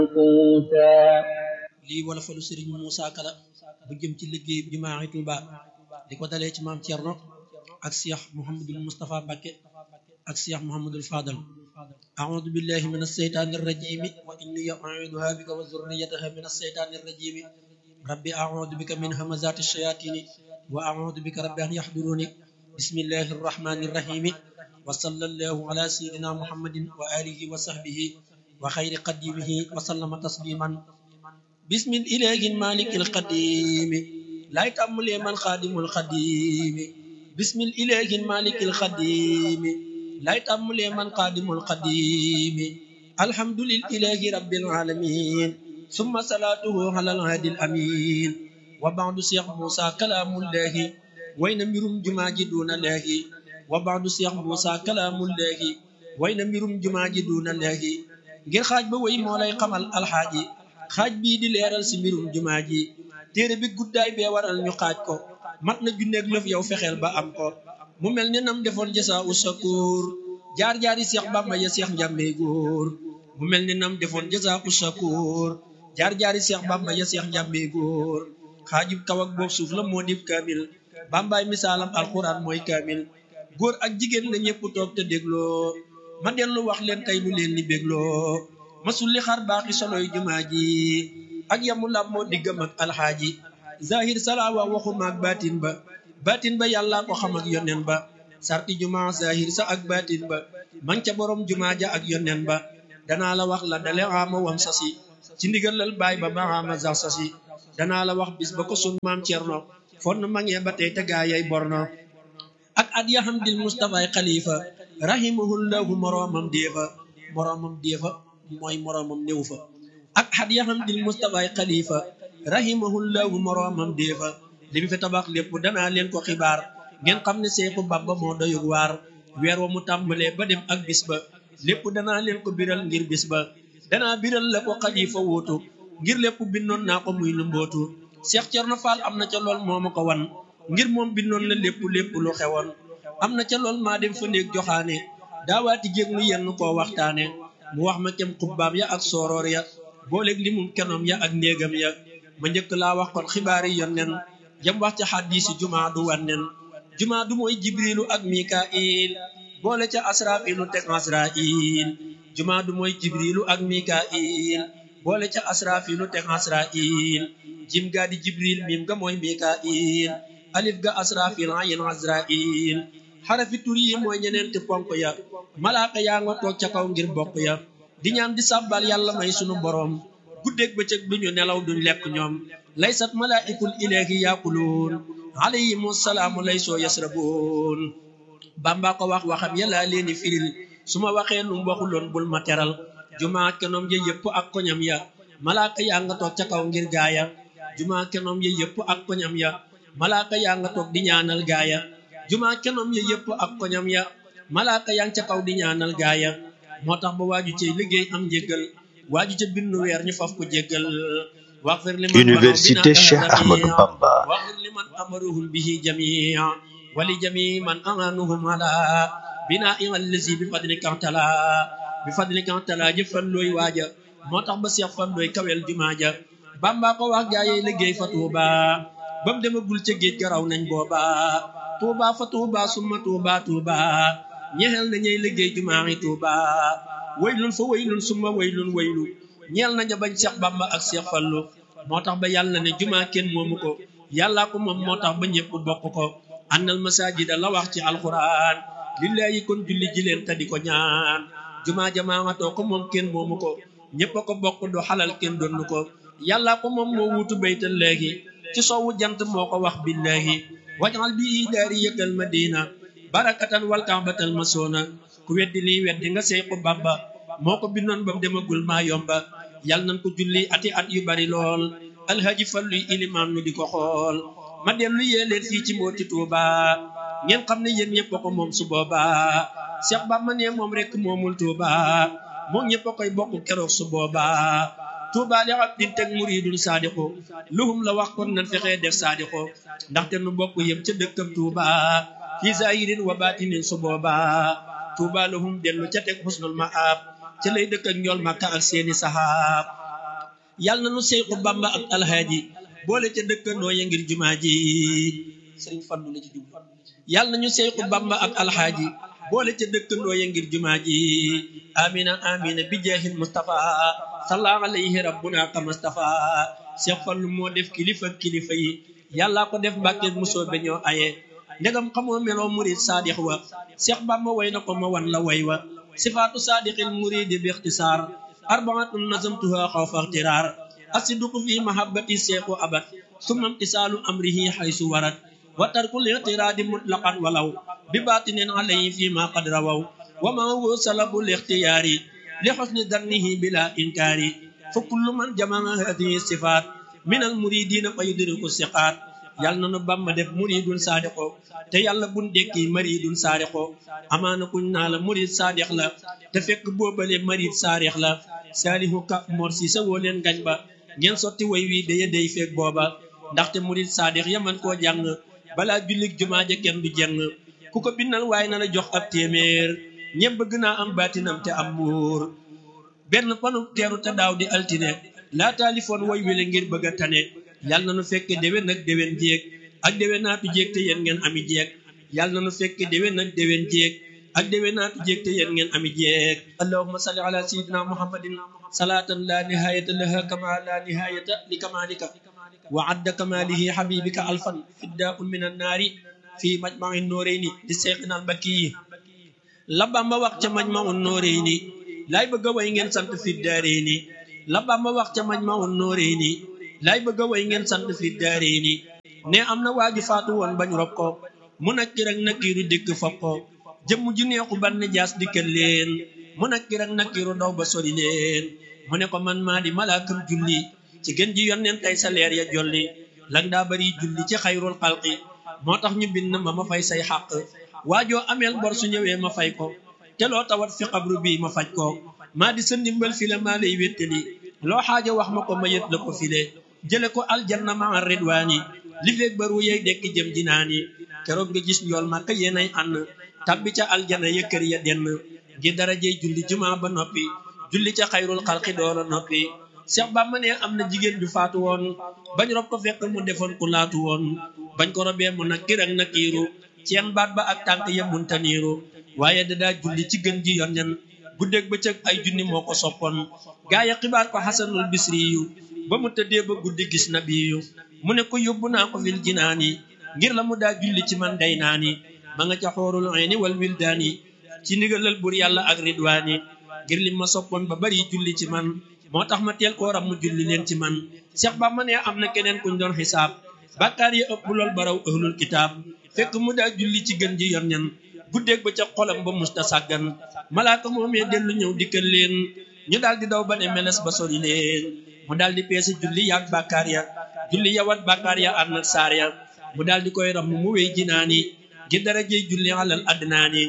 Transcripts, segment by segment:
lii wala falu sëriñ Moussa Kala bu jëm ci liggéey jumaa Tuuba di ko dalee ci maam Thierno ak Cheikh Mouhamadul Moustapha Mbacké ak Cheikh Mouhamadul Fadal أعوذ بالله من الشيطان الرجيم وإني أعيذها بك وذريتها من الشيطان الرجيم ربي أعوذ بك من همزات الشياطين وأعوذ بك رب أن يحضروني بسم الله الرحمن الرحيم وصلى الله على سيدنا محمد وآله وصحبه وخير قديمه وسلم تسليما بسم الإله المالك القديم لا يتأمل من خادم القديم بسم الإله المالك القديم لا يتأمل من قادم القديم الحمد لله رب العالمين ثم صلاته على الهادي الأمين وبعد شيخ موسى كلام الله وين ميرم جماج دون الله وبعد شيخ موسى كلام الله وين ميرم جماج دون الله ngir xaaj ba way moo lay xamal alxaaji xaaj bii di leeral si mbirum jumaa ji téere bi guddaay bee waral ñu xaaj ko mat na junneeg lëf yow fexeel ba am ko mu mel ni nam defoon jasa u sakoor jaar-jaari seex bàmba ya seex njàmbey góor mu mel ni nam defoon jasa u sakoor jaar-jaari seex bàmba ya seex njàmbey góor xaajib kaw ak boob suuf la moo dib kaamil bàmbaay misaalam alxuraan mooy kaamil góor ak jigéen la ñëpp toog te dégloo ma dellu wax leen tey lu leen ni bégloo masul li xar baaxi soloy jumaa ji ak yamu lab moo diggam ak alxaaji zahir salaawa waxu maag baatin ba baatin ba yàlla ko xam ak yonen ba sarti jumaa zahir sa ak baatin ba man ca borom jumaa ja ak yonen ba danaa la wax la dale ama wam sasi ci ndigalal baay ba ba ama sax sasi danaa la wax bis ba ko sun maam Cerno fonn mangee ba tey te gaayay borno ak at ya hamdil mustafaay xalifa rahimahullahu moroomam déefa moroomam déefa mooy moroomam néew fa ak at ya hamdil mustafaay xalifa rahimahullahu moroomam déefa li mu fi tabax lépp danaa leen ko xibaar ngeen xam ne Seexu Bàmba moo doyug waar weer wa mu tàmbalee ba dem ak bis ba lépp danaa leen ko biral ngir bis ba danaa biral la ko xalifa wóotu ngir lépp bindoon naa ko muy lu mbootu Cheikh Thierno Fall am na ca lool moo ma ko wan ngir moom bindoon la lépp lépp lu xewoon am na ca lool maa dem fa néeg joxaane daawaati jéeg nu yenn koo waxtaane mu wax ma kem xubbaam ya ak sooroor ya booleeg li mum kenoom ya ak néegam ya ma njëkk laa wax kon xibaari yonnen jam wax ca xaddiisi jumaa du wannen jumaa du mooy jibrilu ak mikail boole ca asrafilu teg asrail jumaa du mooy jibrilu ak mikail boole ca asrafilu teg asrail jim gaa di jibril mim ga mooy mikail alif ga asrafil ayin azrail xarafi tur yi mooy ñeneenti ponk ya malaaka yaa nga toog ca kaw ngir bokk ya di ñaan di sàbbal yàlla may sunu boroom guddeeg bëccëg duñu nelaw duñ lekk ñoom laysat malaikul ilahi yaquluun alayhimu salaamu laysoo yasrabuun bamba ko wax waxam yàlla leeni firil su ma waxee nu waxuloon bul ma teral jumaa kenoom ya yëpp ak koñam ya malaaka yaa nga toog ca kaw ngir gaaya jumaa kenoom ya yëpp ak koñam ya malaaka yaa nga toog di ñaanal gaaya jumaa kenoom ya yëpp ak koñam ya malaaka yaa nga ca kaw di ñaanal gaaya moo tax ba waaju ci liggéey am njéggal waaju ca bindu weer ñu faf ko jéggal waxfir liman Université Cheikh Ahmadou Bamba waxfir liman amaruhum bihi jamia wali jami man amanuhum ala bina allazi bi fadlika tala bi fadlika tala jëfan looy waaja moo tax ba seex fan looy kawel jumaa ja bamba ko wax gaa yi liggéey fa tuuba bam demagul ca géej garaw nañ booba tuuba fa tuuba summa tuuba tuuba ñexel na ñey liggéey jumaa yi tuuba waylun fa waylun summa waylun waylu ñeel naña bañ Seex Bàmba ak Seex Fallu moo tax ba yàlla ne jumaa kenn moomu ko yàllaa ko moom moo tax ba ñëpp bokk ko annal masajida la wax ci alquran lillahi kon julli ji leen te di ko ñaan jumaa jamaamatoo ko moom kenn moomu ko ñëpp a ko bokk do xalal kenn donnu ko yàllaa ko moom moo wuutu baytal léegi ci soowu jant moo ko wax billahi wajal bi daari yëkkal madina barakatan wal kaabatal masoona ku weddi lii weddi nga Seexu Bàmba moo ko bindoon ba demagul maa yomba yal nañ ko julli ati at yu bari lool alhaji falluy ilimaan nu di ko xool ma dellu yee leen fii ci mbooti Tuuba ngeen xam ne yéen ñëpp a ko moom su booba Seex Bàmba ne moom rek moomul Tuuba moom ñëpp a koy bokk keroog su booba Tuuba li abdin teg muridun saadiqu luhum la wax kon nan fexee def saadiqu ndaxte nu bokk yëm ca dëkkam Tuuba fi zahirin wa batinin su booba Tuuba lahum dellu ca teg xusnul maab ca lay dëkk ak ñool Makka ak seeni sahaab yàlla na nu Seexu Bamba ak alhaaji boole ca dëkkandoo ya ngir jumaa ji sëriñ Fallu la ci jublu yàlla nañu Seexu Bamba ak alhaaji boole ca dëkkandoo ya ngir jumaa ji amina amina bi jeexil Mustafa salla alayhi rabbuna ka Mustafa Seex Fallu moo def kilifa kilifa yi yàlla ko def Mbàkke musoo be ñoo aye ndegam xamoo meloo murid saadix wa Seex Bamba way na ko ma wan la way wa sifaatu saadiqil muridi bi ixtisaar arbaatun nazamtuha xawfa ixtiraar asiduqu fi mahabbati seexu abad summa imtisaalu amrihi xaysu warat wa tarkul ixtiraadi mutlaqan walaw bi baatinin alayhi fi ma qad rawaw wa ma huwa salabu lixtiyaari li xusni dannihi bila inkaari fa kullu man jamaa hadihi sifaat min al muridina fa yudriku siqaat yàlla na nu Bamba def muridun saadiqo te yàlla bun dekki maridun saadiqo amaana kuñ naa la murid saadix la te fekk boobale marid saadix la saalihu ka mor si sa woo leen gañ ba ngeen sotti way wi daye day fekk booba ndaxte murid saadix yaman koo jàng balaa jullik jumaa ja kenn du jeng ku ko bindal waaye na la jox ab téeméer ñëpp bëgg naa am baatinam te am muur benn panu teeru te daaw di altine laa taalifoon way wile ngir bëgg a tane yàlla na nu fekke déwén ak déwén jéeg ak déwén naatu jéeg te yéen ngeen ami jéeg yàlla na nu fekke déwén ak déwén jéeg ak déwén naatu jéeg te yéen ngeen ami jéeg allahumma salli ala sayyidina muhammadin salatan la nihayata laha kama la nihayata li kamalika wa adda kamalihi habibika alfan fiddaun min annaari fi majma'i nooreyni di seexina albakki yi la Bamba wax ca majma'u nooreyni laay bëgg a way ngeen sant fi daareyni la Bamba wax ca majma'u nooreyni laay bëgg a way ngeen sant fi daareyni ne am na waaju faatu woon bañ rob ko mu nakkir ak nakkiiru dikk fop ko jëmm ju neexu ban ne jaas dikkal leen mu nakkir ak nakkiiru daw ba sori leen mu ne ko man maa di malaakam julli ci gën ji yonneen tey sa leer ya jolli lang daa bari julli ci xayrul xalqi moo tax ñu bind ma ma fay say xàq waajoo ameel bor su ñëwee ma fay ko te loo tawat fi xabru bii ma faj ko maa di sa ndimbal fi la maa lay wéttali loo xaaja wax ma ko ma yët la ko file jële ko aljanna ma ridwaani li feeg baru yey dekki jëm jinaani keroog nga gis njool ma ka yéenay ànd tabbi ca aljana ya kër ya denn ngir darajey julli jumaa ba noppi julli ca xayrul xalqi doora noppi Seex Bamba ne am na jigéen ju faatu woon bañ rob ko fekk mu defoon ku laatu woon bañ ko robee mu nag kirak nakiiru ceen baat ba ak tànk ya muntaniiru waaye dadaa julli ci gën ji yoon ñan guddeeg bëccëg ay junni moo ko soppoon gaa ya xibaar ko xasanul bisri yu ba mu tëddee ba guddi gis na biyu mu ne ko yóbbu naa ko fil jinaani ngir la mu daa julli ci man day naani ma nga ca xoorul ayni wal wildaani ci ndigalal bur yàlla ak ridwaani ngir li ma soppoon ba bari julli ci man moo tax ma teel koo ram mu julli leen ci man Seex Bamba ne am na keneen kuñ doon xisaab bàkkaar yi ëpp lool baraw ahlul kitaab fekk mu daa julli ci gën ji yor ñan guddeeg ba ca xolam ba musta sàggan malaaka moomee dellu ñëw dikkal leen ñu daal di daw ba ne meles ba sori leen mu daal di peese julli yaag bàkkaar ya julli yawat bàkkaar ya ànd ak saar ya mu daal di koy ram mu wéy jinaani ngir dara jëy julli alal adnaani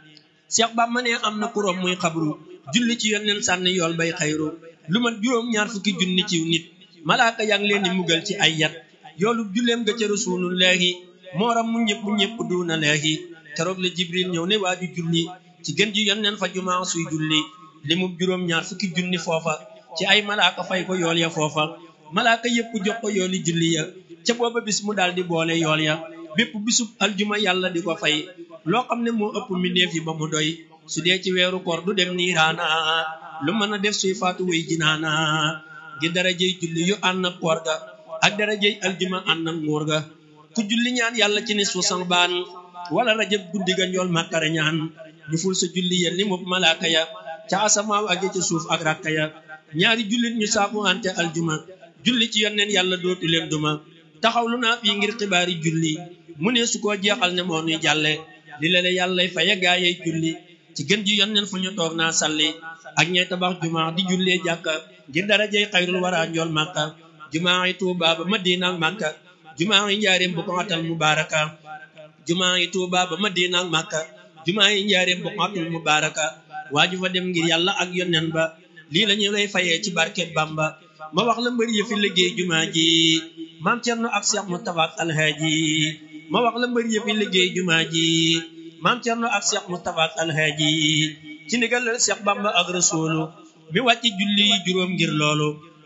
Seex Bamba ne am na kuróom muy xabru julli ci yonneen sànni yool bay xayru lu mat juróom ñaar fukki junni ciw nit malaaka yaa ngi leen di mugal ci ay yat yoolu julleem nga ca rasulullaahi mooram mu ñëpp ñëpp duuna laahi keroog la jibril ñëw ne waaju julli ci gën ji yonneen fa jumaa suy julli li mu juróom ñaar fukki junni foofa ci ay malaaka fay ko yool ya foofa malaaka yëpp jox ko yooli julli ya ca booba bis mu daal di boole yool ya bépp bisub aljuma yàlla di ko fay loo xam ne moo ëpp mbindeef yi ba mu doy su dee ci weeru koor du dem niiraana lu mën a def suy faatu way jinaana ngir darajey julli yu ànd ak koor ga ak darajey aljuma ànd ak nguur ga ku julli ñaan yàlla ci nisfu sanbaan wala rajab guddi ga njool màkkara ñaan ñu ful sa julli ya li mub malaaka ya ca asamaaw ak ca suuf ak rakka ya ñaari jullit ñu saafu ante aljuma julli ci yonneen yàlla dootu leen duma taxawlu naa fii ngir xibaari julli mu ne su koo jeexal ne moo nuy jàlle li la la yàllay faye gaayey julli ci gën ji yonneen fu ñu toog naa salli ak ñay tabax jumaa di jullee jàkka ngir darajey xayrul wara njool màkka jumaa yi tuuba ba madina ak màkka jumaa yi njaareem bu ko atal mubaaraka jumaa yi tuuba ba madina ak màkka jumaa yi njaareem bu ko atal mubaaraka waaju fa dem ngir yàlla ak yonneen ba lii la ñu lay fayee ci barket bamba ma wax la mbër yi fi liggéey jumaa ji maam Cerno ak Seex Mustafa ak alhaaji ma wax la mbër yi fi liggéey jumaa ji maam Cerno ak Seex Mustafa ak alhaaji ci ndigalal Seex Bamba ak Rasuulu mi wàcc julli juróom ngir loolu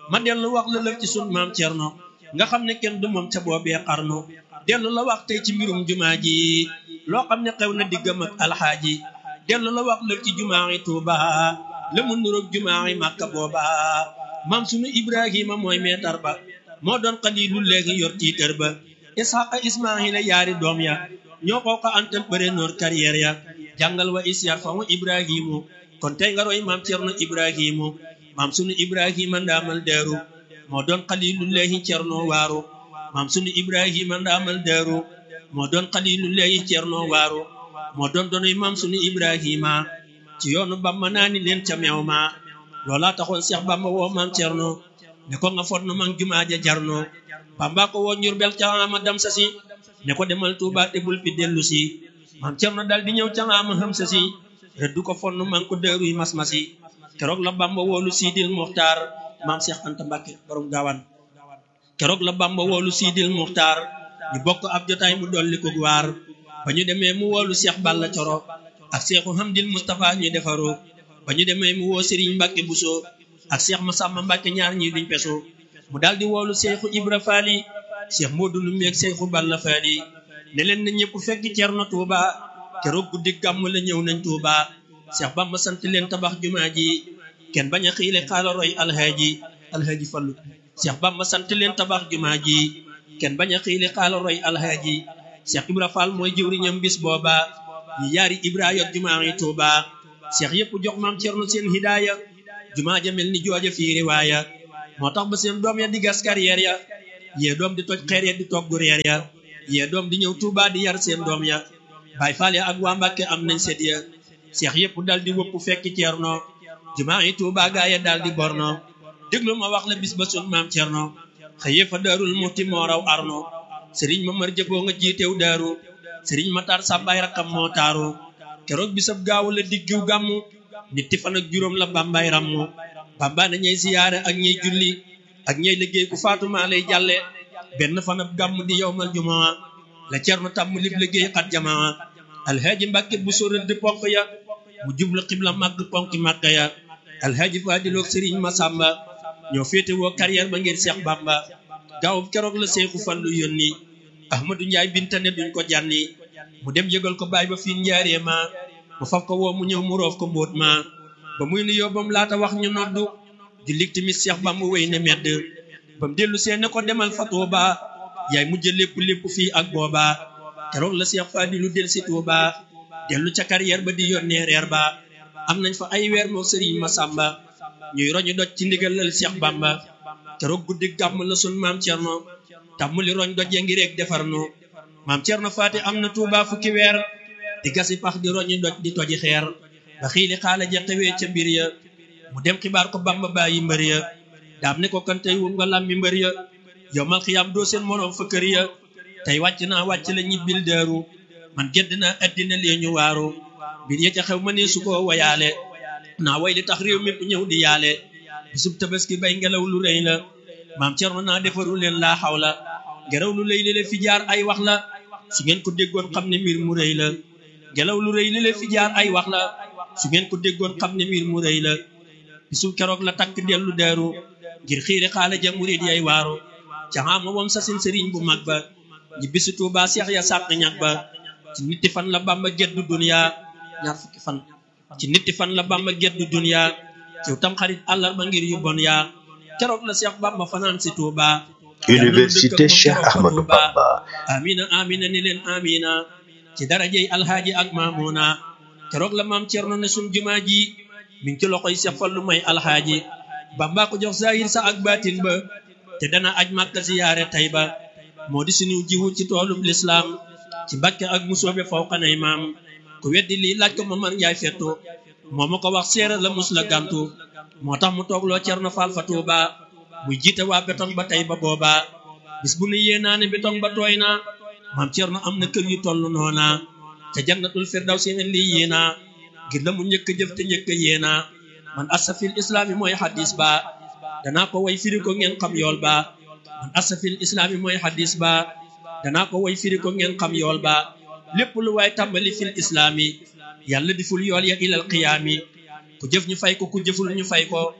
ma dellu wax la lëf ci sun maam Cerno nga xam ne kenn du moom ca boobee xarnu dellu la wax tey ci mbirum jumaa ji loo xam ne xew na diggam ak alxaaji dellu la wax lëf ci jumaa yi Tuuba la mu nuroog jumaa yi Màkka booba maam sunu Ibrahima mooy meetar ba moo doon xaliilu léegi yor tiitër ba Isxaqa Ismaahila yaari doom ya ñoo ko ko antal bëre noor carrière ya jàngal wa isyar fa wa Ibrahimu kon tey nga roy maam Cerno Ibrahimu maam sunu Ibrahima ndaamal deeru moo doon xalilullahi Cerno waaru maam sunu Ibrahima ndaamal deeru moo doon xalilullahi Cerno waaru moo doon doonay maam sunu Ibrahima ci yoonu Bamba naa ni leen ca meew ma loola taxoon Seex Bamba woo maam Cerno ne ko nga fot nu mang jumaa ja jarno Bamba ko woo Njurbel ca ama dam sa si ne ko demal Tuuba te bul fi dellu si maam Cerno dal di ñëw ca ama xam sa si rëddu ko fon nu mang ko dëruy mas-masi keroog la Bamba woolu Siidil Muxtaar maam Seex Anta Mbàkke borom gaawaan keroog la Bamba woolu Siidil Muxtaar ñu bokk ab jotaay mu dolli ko waar ba ñu demee mu woolu Seex Balla Coro ak Seexu Hamdil Mustafa ñu defaru ba ñu demee mu woo Sëriñ Mbàkke Buso ak Seex Masamba Mbàkke ñaar ñi duñ peso mu daal di woolu Seexu Ibra Faali Seex Moodu Numbe ak Seexu Balla Faali ne leen na ñëpp fekk Cerno Tuuba keroog guddi gàmm la ñëw nañ Tuuba Seex Bamba sant leen tabax jumaa ji kenn bañ a xiile xaala roy alhaaji alhaaji fallu Seex Bamba sant leen tabax jumaa ji kenn bañ a xiile xaala roy alhaaji Seex Ibra Faal mooy jëwriñam bis booba ñi yaari Ibra yot jumaa yi Tuuba Seex yëpp jox maam Cerno seen hidaaya jumaa ja mel ni jooja fii riwaaya moo tax ba seen doom ya di gas carrière ya yee doom di toj xeer ya di togg reer ya yee doom di ñëw Tuuba di yar seen doom ya Baay Faal ya ak waa Mbàkke am nañ set ya seex yëpp dal di wëpp fekki Cerno jumaa yi Tuuba gaa ya dal di borno déglu ma wax la bis ba sun maam Cerno xëyee fa daarul muxti moo raw arno sëriñ ma mar jëboo nga jiitew daaru sëriñ ma tar sàmbaay rakkam moo taaru keroog bisab gaawu la diggiw gàmmu nitti fan ak juróom la bàmbaay rammu bàmba na ñey siyaare ak ñey julli ak ñey liggéey ku faatumaa lay jàlle benn fan ab gàmmu di yowmal jumaa la Cerno tàmm lib liggéey xat jamaa alhaaji Mbàkke bu sóoral di ponk ya mu jublu xibla màgg ponki màkka ya alhaaji Faadiloog sëriñ Masamba ñoo féete woo carrière ba ngir Seex Bamba gaawub keroog la Seexu Fallu yónni Ahmadu Njaay bintane duñ ko jànni mu dem yëgal ko baay ba fii njaaree ma mu faf ko woo mu ñëw mu roof ko mbóot ma ba muy nuyoo bam laata wax ñu noddu di lig tamit Seex Bamba wéy ne medd bam dellu see ne ko demal fa Tuuba yaay mujj lépp lépp fii ak booba keroog la Seex Faadilu del si Tuuba dellu ca carrière ba di yónnee reer ba am nañ fa ay weer moo sëriñ Masamba ñuy roñu doj ci ndigalal Seex Bamba keroog guddi gàmm la sun maam Cerno tàmm li roñ doj ya ngi rek defar nu maam Cerno Faati am na Tuuba fukki weer di gasi pax di roñu doj di toji xeer ba xiili xaala ja xewee ca mbir ya mu dem xibaar ko Bamba bàyyi mbër ya daam ne ko kan tey wum nga làmmi mbër ya yow mal xiyaam doo seen moroom fa kër ya tey wàcc naa wàcc la ñibbil daaru man gedd naa addina lee ñu waaru mbir ya ca xew ma ne su ko wayaale naa way li tax réew mépp ñëw di yaale bisub tabaski bay ngelaw lu rëy la maam Cerno naa defaru leen laa xaw la ngelaw lu rëy li la fi jaar ay wax la su ngeen ko déggoon xam ne mbir mu rëy la ngelaw lu rëy li la fi jaar ay wax la su ngeen ko déggoon xam ne mbir mu rëy la bisub keroog la takk dellu daaru ngir xiiri xaale ja murid yay waaru ca xaama wam sasin sëriñ bu mag ba ñi bisu Tuuba seex ya sàq ñag ba ci nitti fan la Bamba geddu dunya ñaar fukki fan ci nitti fan la Bamba geddu dunya ci tam xarit àllarba ngir yu bon yaa keroog la Seex Bamba fanaan si Tuuba Université Cheikh Ahmadou Bamba amina amina ni leen amina ci darajey alhaaji ak maamuna keroog la maam Cerno ne sun jumaa ji mi ngi ci loxoy Seex Fallu may alhaaji Bamba ko jox zahir sa ak baatin ba te dana aj Makka ziyaare Tayba moo di suñu jiwu ci toolub lislaam ci Mbàkke ak musoobe fawqanay maam ku weddi lii laaj ko Mamar Njaay fettu moo ma ko wax séeréer la mus la gàntu moo tax mu toogloo Cerno Faal fa Tuuba muy jiite waa betong ba tey ba booba bis bu nu yéenaa ne betong ba tooy na maam Cerno am na kër yu toll noona te jannatul firdawsi en lii yéena ngir la mu njëkk jëf te njëkk yéena man asafil islaami mooy xadis ba danaa ko way firi ko ngeen xam yool ba man asafil islaami mooy xadis ba danaa ko way firi ko ngeen xam yool ba lépp lu waay tàmbali fil islaami yàlla diful yool ya ilal qiyaami ku jëf ñu fay ko ku jëful ñu fay ko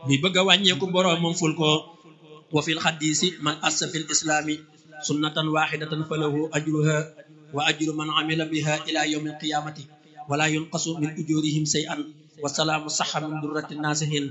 mi bëgg a wàññeeku boroomam ful ko wa fil xaddiisi man assa fil islaami sunnatan waxidatan falahu ajruha wa ajru man amila biha ila yawmi alqiyamati wala yunqasu min ujurihim shay'an wa salaamu saxa min durrati naasihin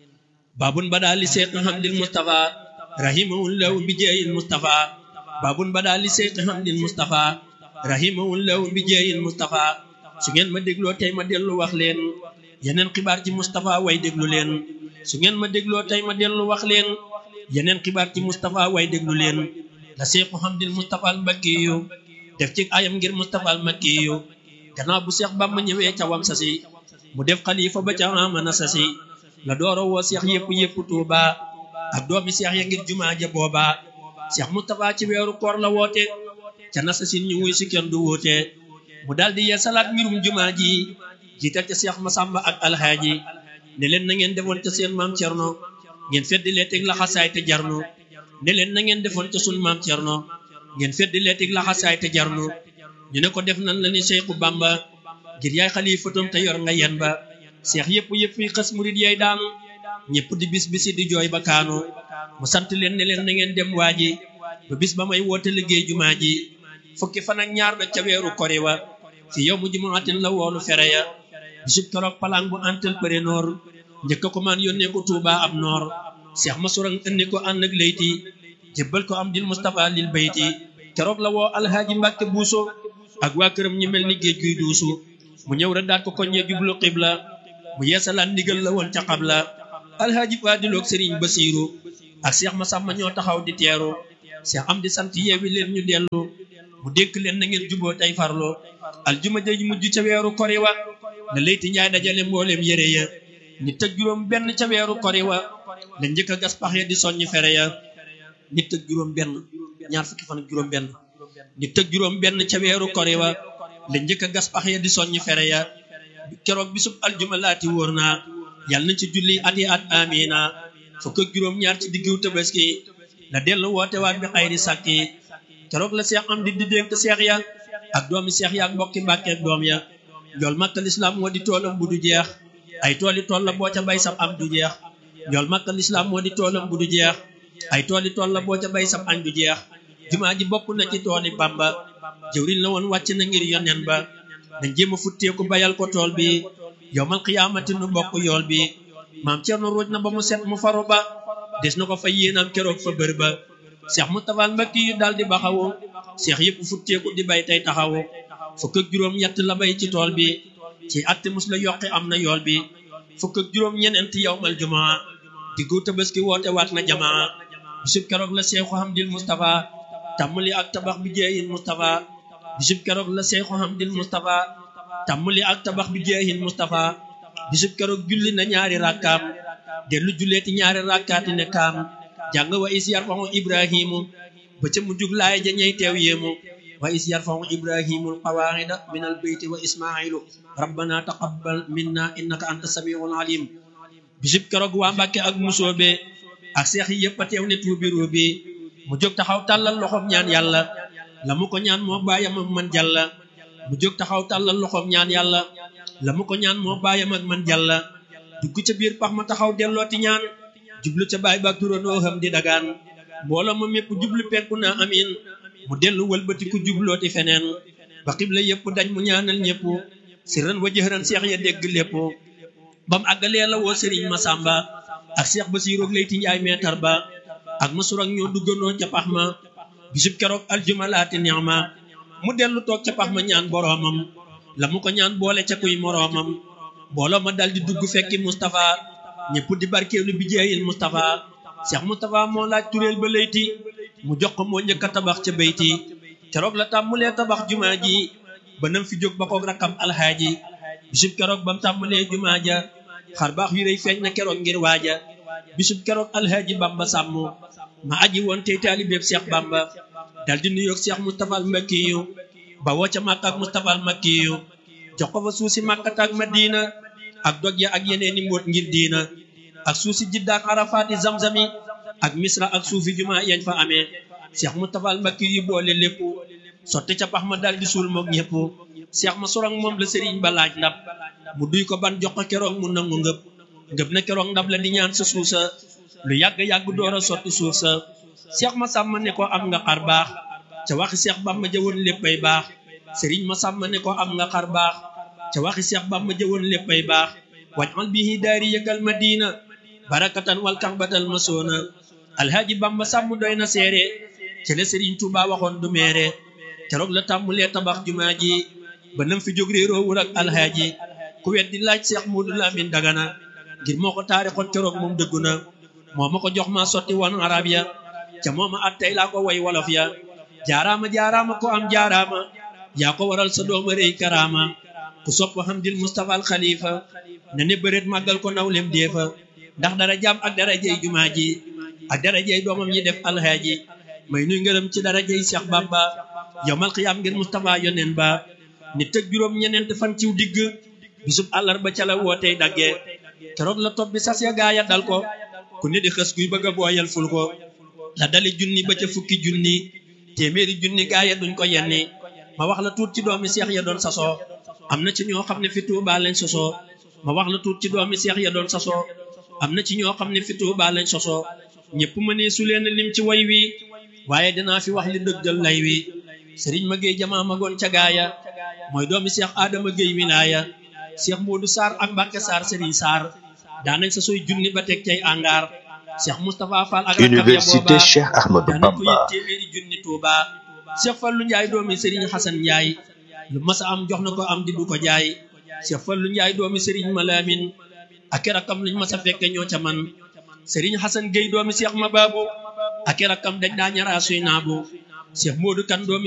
babun bada li seeq hamdil mustafa rahimahullahu bi jeeyil mustafa babun bada li seeq hamdil mustafa rahimahullahu bi jeeyil mustafa su ngeen ma dégloo tey ma dellu wax leen yeneen xibaar ci mustafa way déglu leen su ngeen ma dégloo tey ma dellu wax leen yeneen xibaar ci mustafa way déglu leen la seexu hamdil mustafa al mbakkiyu def ci ayam ngir mustafa al makkiyu gannaaw bu seex bamba ñëwee ca wam sasi mu def xalifa ba ca amana sasi la dooro woo seex yëpp yëpp tuuba ak doomi seex ya ngir jumaa ja booba seex mustafa ci weeru koor la woote ca nasasin ñu wuy si kenn du woote mu daldi yee salaat mbirum jumaa ji jiital ca seex masamba ak alhaaji ne leen na ngeen defoon ca seen maam cerno ngeen feddi lee teg laxasaay te jarnu ne leen na ngeen defoon ca sun maam cerno ngeen feddi lee teg laxasaay te jarnu ñu ne ko def nan la ni Seexu Bamba ngir yaay xalifatam te yor nga yen ba seex yëpp yëpp yi xës murit yaay daanu ñëpp di bis bisi di jooy ba kaanu mu sant leen ne leen na ngeen dem waaji ba bis ba may woote liggéey jumaa ji fukki fan ak ñaar da ca weeru kori wa fi yow mu jumaatin la woolu fere ya bisub keroog palang bu antal përe noor njëkk ko man yónnee ko Tuuba ab noor seex ma surang indi ko ànd ak layti jébbal ko am dil Mustafa lil bayti keroog la woo alhaaji Mbàkke buuso ak waa këram ñi mel ni géej guy duusu mu ñëw rek daat ko koññee jublu xibla mu yeesalaan ndigal la woon ca xabla alhaaji faadiloog sëriñ basiiru ak seex ma sàmma ñoo taxaw di teeru seex am di sant yeewi leen ñu dellu mu dénk leen na ngeen juboo tey farlu aljuma ja mujj ca weeru kori wa la layti njaay dajale mbooleem yére ya nit tëg juróom benn ca weeru kori wa la njëkk a gas pax ya di soññ fere ya nit tëg juróom benn ñaar fukki fan ak juróom benn nit tëg juróom benn ca weeru kori wa la njëkk a gas pax ya di soññ fere ya keroog bisub aljuma laati wóor naa yàlla na ci julli at yi at amina fukk ak juróom ñaar ci diggu tabaski la dellu woote waat bi xayri sàkki keroog la seex am di di dénk seex ya ak doomi seex ya ak mbokki mbàkke ak doom ya njool màkka lislaam moo di toolam bu du jeex ay tooli tool la boo ca bay sab am du jeex njool màkka lislaam moo di toolam bu du jeex ay tooli tool la boo ca bay sab añ du jeex jumaa ji bokk na ci tooli bamba jëwriñ la woon wàcc na ngir yonen ba nañ jéem a futteeku bayal ko tool bi yowmal qiyaamati nu bokk yool bi maam Cerno ruuj na ba mu set mu faru ba des na ko fa yéenam keroog fa bër ba seex mu tafal mbakki yu daal di baxawu seex yëpp futteeku di bay tey taxawu fukk ak juróom ñett la bay ci tool bi ci atti mus la yokki am na yool bi fukk ak juróom ñeneent yowmal jumaa diggu tabaski woote waat na jamaa bisub keroog la seexu hamdil Mustafa tàmmali ak tabax bi jeeyin Mustafa bisub keroog la seexu hamdil Mustafa tàmmali ak tabax bi jeeyin Mustafa bisub keroog julli na ñaari rakkaam dellu julleeti ñaari rakkaati ne kaam jàng wa is yarfahu ibrahimu ba ca mujjug laay ja ñey teew yéemu wa is yarfahu ibrahimul qawaida min al beyti wa ismailu rabbana taqabbal minna innaka anta samiul alim bisub keroog waa Mbàkke ak musoobe ak seex yi yëpp a teew ne tuubi ruubi mu jóg taxaw tàllal loxoom ñaan yàlla la mu ko ñaan moo bàyyam ak man jàlla mu jóg taxaw tàllal loxoom ñaan yàlla la mu ko ñaan moo bàyyam ak man jàlla dugg ca biir pax ma taxaw dellooti ñaan jublu ca baay baak turandoo xam di dagaan mbooloo ma mépp jublu penku naa amin mu dellu wëlbati ku jublooti feneen ba xibla yëpp dañ mu ñaanal ñëpp sirran wa jëhran seex ya dégg lépp bam àggalee la woo sëriñ Masamba ak seex Basiiroog Layti Njaay meetar ba ak masur ak ñoo duggandoo ca pax ma bisub keroog aljuma laati neex ma mu dellu toog ca pax ma ñaan boroomam la mu ko ñaan boole ca kuy moroomam mbooloo ma dal di dugg fekki Moustapha ñëpp di barkeelu bi jeeyil Moustapha Cheikh Moustapha moo laaj turéel ba layti mu jox ko moo njëkk a tabax ca bayti keroog la tàmmulee tabax jumaa ji ba nam fi jóg ba koog rakkam alxaaji bisub keroog bam tàmmulee jumaa ja xar baax yu rëy feeñ na keroog ngir waaja bisub keroog alxaaji Bamba sàmm ma aji woon tey taalibeeb Cheikh Bamba dal di nuyoog Cheikh Moustapha al Makkiyu ba woo ca Màkka ak Moustapha al Makkiyu jox ko fa suuf si Màkkata ak Madina ak dog ya ak yeneeni mbóot ngir diina ak suuf si Jidda ak Arafaati Zamzami ak Misra ak suufi juma yañ fa amee Cheikh Moustapha al Makkiyu boole lépp sotti ca pax ma dal di suul moog ñëpp Cheikh ma sorong moom la sëriñ ba laaj ndab mu duy ko ban jox ko keroog mu nangu ngëp ngëb na keroog ndab la di ñaan sa suusa lu yàgg-yàgg door a sotti suuf sa Cheikh Massamba ne ko am nga xar baax ca waxi Cheikh Bamba jëwoon léppay baax Serigne Massamba ne ko am nga xar baax ca waxi Cheikh Bamba jëwoon léppay baax wajal bihi daari yëkkal madina barakatan wal kaxbatal masoona alhaaji Bamba sàmm doy na seere ca la Serigne Touba waxoon du meere keroog la tàmmulee tabax jumaa ji ba nam fi jóg réeroowul ak alhaaji ku wet di laaj Cheikh Modou Lamine Dagana ngir moo ko taarixoon keroog moom dëggu na moo ma ko jox ma sotti woon arab ya ca mooma at tey laa ko way wolof ya jaaraama jaaraama ko am jaaraama yaa ko waral sa dooma rëy karaama ku sopp Hamdil Mustafa al Khalifa na ne bëreet màggal ko nawlem deefa ndax dara jaam ak dara jey jumaa ji ak dara jey doomam yi def alhaaji may nuy ngërëm ci dara jey Cheikh Bamba yowmal xiyaam ngir Mustafa yonen ba nit ak juróom ñeneent fan ciw digg bisub àllarba ca la wootey dagge keroog la topp bi sas ya gaaya dal ko ku ne di xës kuy bëgg a booyal ful ko la dali junni ba ca fukki junni téeméeri junni gaaya duñ ko yenni ma wax la tuut ci doomi seex ya doon sasoo am na ci ñoo xam ne fi Tuubaa lañ sosoo ma wax la tuut ci doomi seex ya doon sasoo am na ci ñoo xam ne fi Tuubaa lañ sosoo ñëpp mënee su leen lim ci way wi waaye dinaa fi wax li dëggal lay wi sëriñ ma géey jamaa magoon ca gaaya mooy doomi seex aadama géey wilaaya seex moodu saar ak mbàkke saar sëriñ saar daanañ sa soy junni ba teg cay angaar seex moustapha fall ak Université Cheikh Ahmadou daanañ ko yit Bamba téeméeri junni tuuba seex fallu njaay doomi sëriñ xasan njaay lu masa am jox na ko am di du ko jaay seex fallu njaay doomi sëriñ malaamin ak i rakkam luñ masa fekke ñoo ca man sëriñ xasan géey doomi seex ma baabu ak i rakkam dañ daa ñaraa suy naabu seex moodu kan doomi